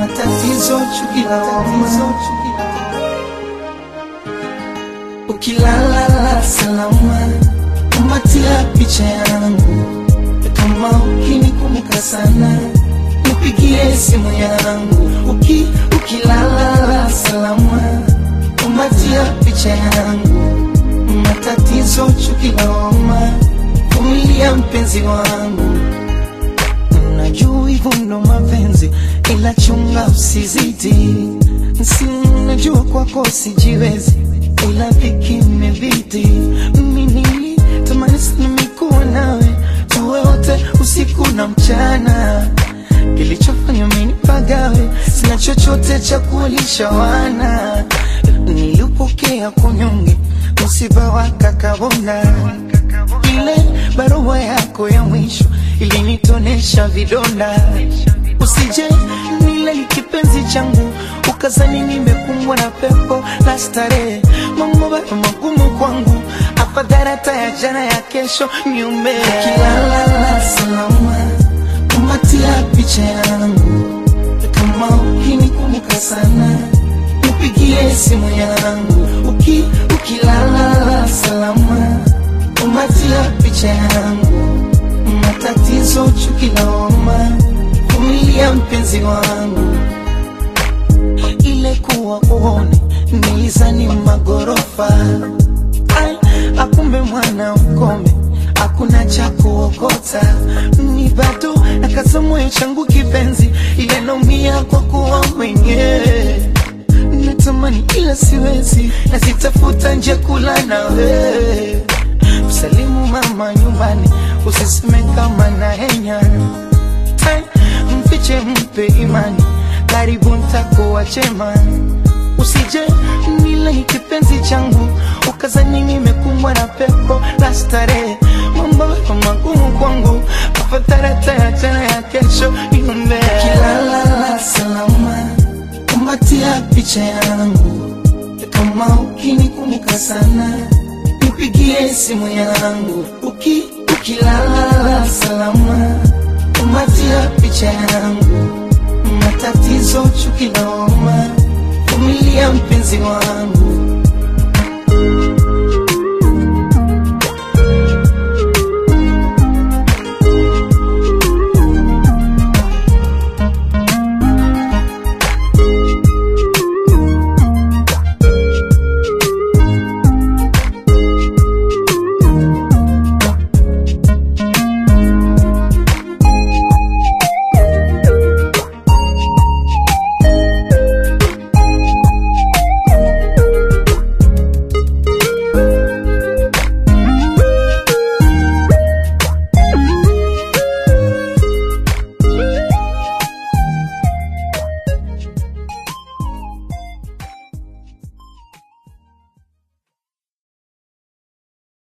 matatizo, chuki la tatizo, ukilala salama, kumbatia picha yangu, kama ukinikumbuka sana, nipigie simu yangu, uki ukilala salama, kumbatia picha yangu, matatizo, chuki la homa, vumilia mpenzi wangu Najua hivyo ndo mapenzi, ila chunga usizidi. Si najua kwako sijiwezi, ila dhiki imebidi. Mimi nilitamani sana mikuwa nawe, tuwe wote usiku na mchana. Kilichofanya mimi nipagawe, sina chochote cha kuwalisha wana. Nilipokea kunyonge, msiba wa kakabona ile barua yako ya mwisho ilinitonesha vidonda. Usije nilali kipenzi changu, ukazani nimekumbwa na pepo la starehe. Mambo bado magumu kwangu, afadhali hata ya jana ya kesho niume. Ukilala salama, kumatia picha yangu, kama ukinikumbuka sana nipigie simu yangu, uki ukilala salama kumbatia picha yangu, matatizo, chuki la homa, vumilia mpenzi wangu. Ile kuwa uone nilizani magorofa, ai akumbe mwana ukome, hakuna cha kuokota, ni bado nakaza moyo changu kipenzi, ile naumia kwa kuwa mwenyewe natamani ila siwezi, na sitafuta nje kula nawe msalimu mama nyumbani, usiseme kama na henya Ai, mfiche mpe imani, karibu ntakuwa chema. Usije nile kipenzi changu, ukazani nimekumbwa na pepo la starehe. Mambo yako magumu kwangu, afadhali hata ya jana ya kesho niombe. Kilala salama, kumbatia picha yangu, kama ukinikumbuka sana nipigie simu yangu uki ukilala salama, kumbatia picha yangu, matatizo, chuki la homa, vumilia mpenzi wangu.